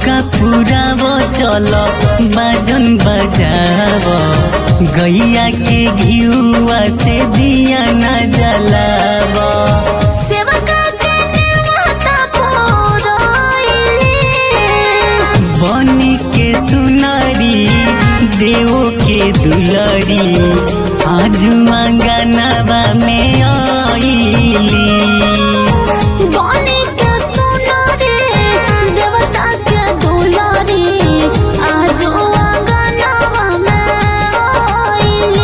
चौका पुराव चल बाजन बजाव गैया के घियुआ से दिया न जलाव सेवका के नेवता पुराइले बनी के सुनारी देव के दुलरी आजू अंगनवा में आईली बने के सुनारे देवता के दुलारी आजो आंगनवा में आइले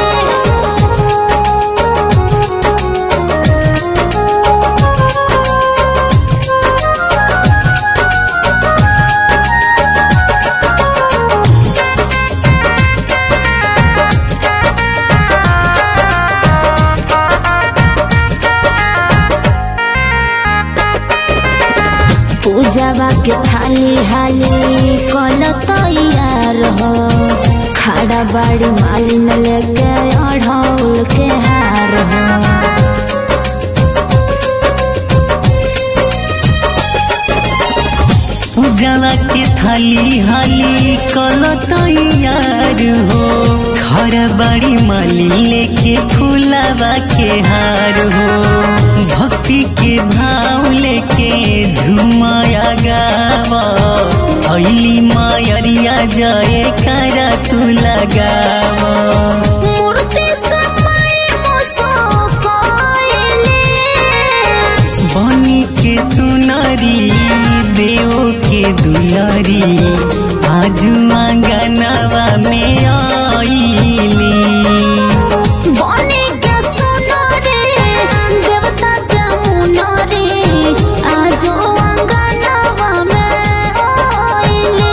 पूजावा के थाली हाली कल तैयार हो खाड़ा बाड़ी मालिन लेके अढ़ौल के हार हो पूजावा के थाली हाली कल तैयार हो घर बड़ी माली लेके फूलावा के हार हो भक्ति के भाव लेके झुमाया गावा अली मायरिया जाए करा तू लगावा मूर्ति समय मुसाफाइले बनी के सुनारी देव के दुलारी आजू आंगनवा में आईली बने के सुनारे देवता के मुनारे आजो आंगनवा में आइले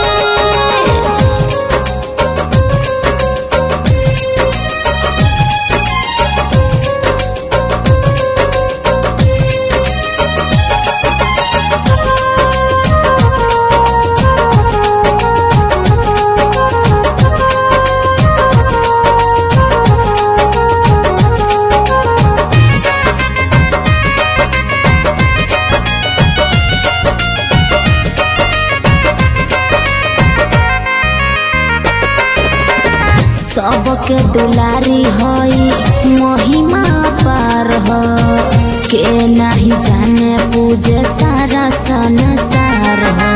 सबके दुलारी हई महिमा पार हो के नहीं जाने पूजे सारा संसार हो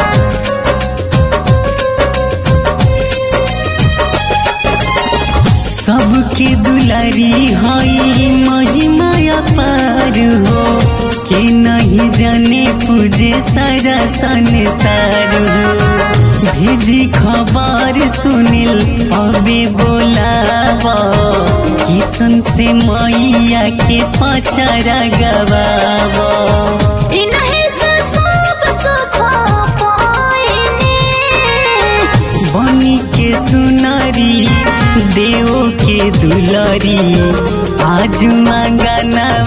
सबके दुलारी हई महिमा अपार हो के नहीं जाने पूजे सारा संसार हो भेजी खबर सुनिल अबे बोलावा किसन से मैया के पचरा गवावा इन्हीं से सब सुख पाइने बनी के सुनारी देव के दुलारी आजू आंगनवा